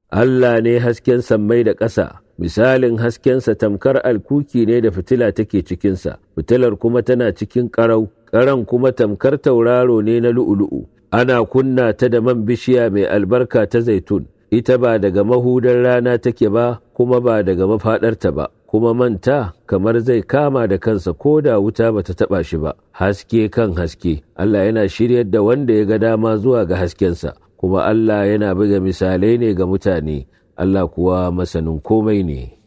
Allah ne hasken sammai da ƙasa misalin haskensa tamkar alkuki ne da fitila take cikinsa fitilar kuma tana cikin ƙarau ƙaran kuma tamkar tauraro ne na lu'ulu'u ana kunna ta da man bishiya mai albarka ta zaitun ita ba daga mahudar rana take ba kuma ba daga mafaɗarta ba kuma manta kamar zai kama da kansa ko da wuta bata taɓa shi ba haske kan haske Allah yana shiryar da wanda ya ga dama zuwa ga haskensa kuma Allah yana buga misalai ne ga mutane Allah kuwa masanin komai ne.